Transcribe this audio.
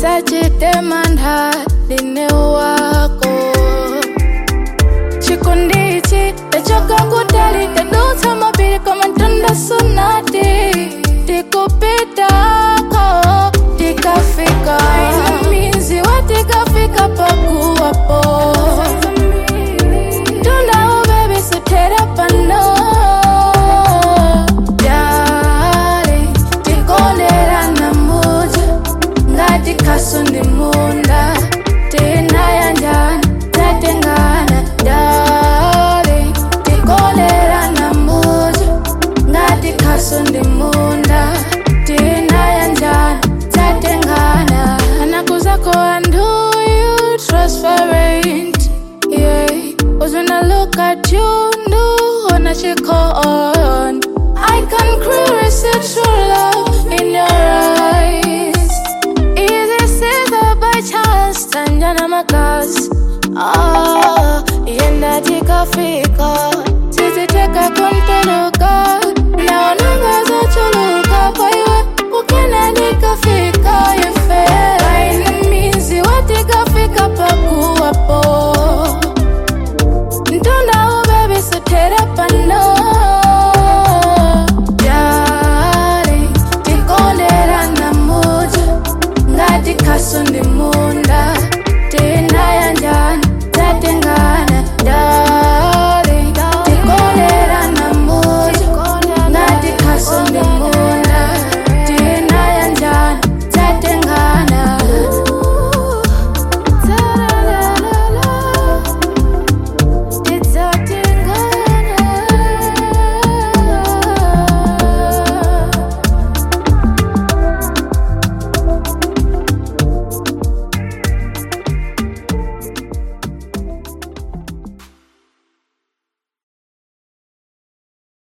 usachitemanda ndine wako chikundichi techokangutali tadutsa mapiri koma mtunda sunati tikupitako tikafika mizi watikafika pakuwapo tundawo bebi sutere pano Dale, tikonderana muja ngati kaso ndi munda tinayanjana tatengana dale tikonderana muja ngati kaso ndi munda tinayanjana tatengana anakuzako anduyu transparent yeah was when I look at you no when I check on I can clearly see true love in your eyes Easy see that by chance Tanjana makas Ah, yenda tikafika Sisi teka konteruka Naona za chuluka Kwa iwe ukena nikafika Yefe Aina mizi watikafika pakuwapo Ntunda ubebi sutere pano Dale, tikonderana muja Ngati kaso ndi munda